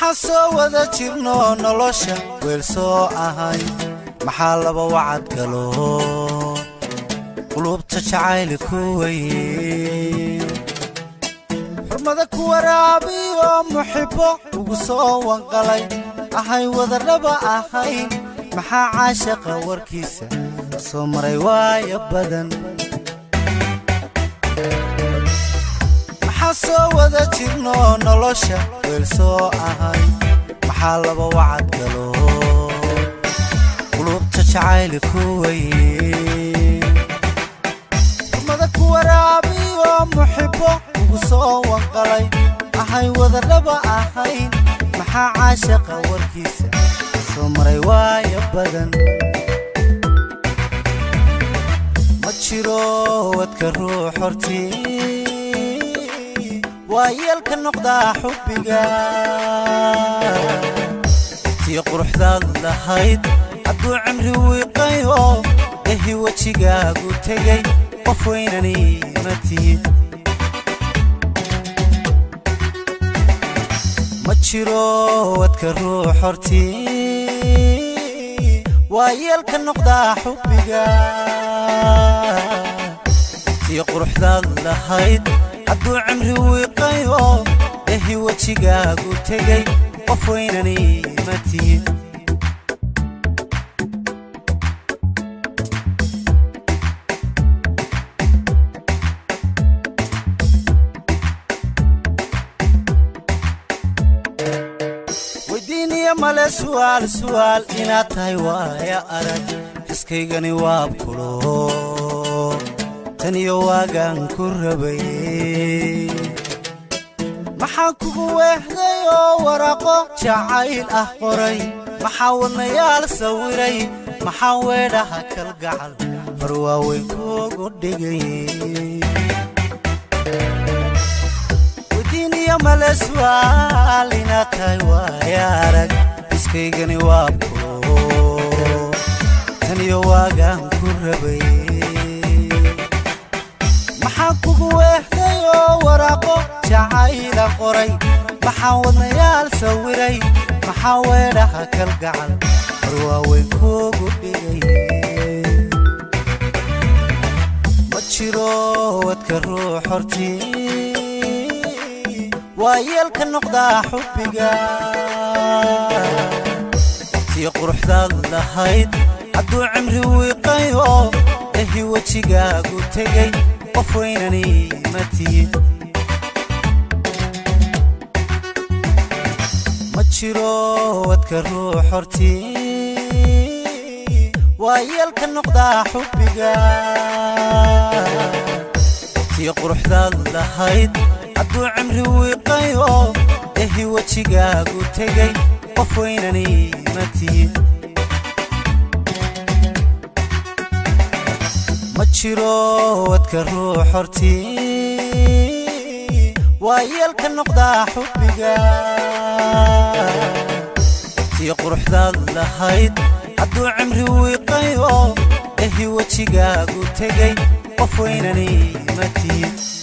maxaa soo wada jirno nolosha weel soo ahay maxaa laba wacad galo qulubta jacayli ku weye xurmada ku waraabiyo muxibbo ugu soo wanqalay ahay wadadhaba ahayn maxaa caashaqa warkiisa soo maray waaya badan maxaa soo wada jirno nolosha weel soo ahay maxaa laba wacad galo qulubta jacayli ku weye xurmada ku waraabiyo muxibbo ugu soo wanqalay ahay wadadhaba ahayn maxaa caashaqa warkiisa soo maray waaya badan ma jiro wadka ruux hortii waa yeelka noqdaa xubbiga tii quruxdaad lahayd hadduu cimri wiiqayo ehi wejigaagu tegay qof weynani ma tihid ma jiro wadka ruux hortii waa yeelka noqdaa xubbiga tii quruxdaad lahayd hadduu cimri wiiqayo ehi wejigaagu tegay qof weynani ma tihid weydiiniya male su'aal su'aal inaad tahay waaya arag xiskaygani waabkulo tan iyo waagaan ku rabay maxaa kugu weehday oo waraaqo jacayl ah qoray maxaa wadnayaal sawiray maxaa weedhaha kalgacal far waaweyn kuugu dhigay weydiiniya male su'aal inaad tahay waaya arag iskaygani waabkulo tan iyo waagaan ku rabay maxaa kugu weehday oo waraaqo jacayla qoray maxaa wadnayaal sawiray maxaa weedhaha kalgacal war waaweyn kuugu dhigay ma jiro wadka ruux hortii waa yeelka noqdaa xubbiga tii quruxdaad lahayd hadduu cimri wiiqayo ehi wejigaagu tegay qof weynani ma tihid ma jiro wadka ruux hortii waa yeelka noqdaa xubbiga tii quruxdaad lahayd hadduu cimri wiiqayo ehi wejigaagu tegay qof weynani ma tihid ma jiro wadka ruux hortii waa yeelka noqdaa xubbiga tii quruxdaad lahayd hadduu cimri wiiqayo ehi wejigaagu tegay qof weynani ma tihid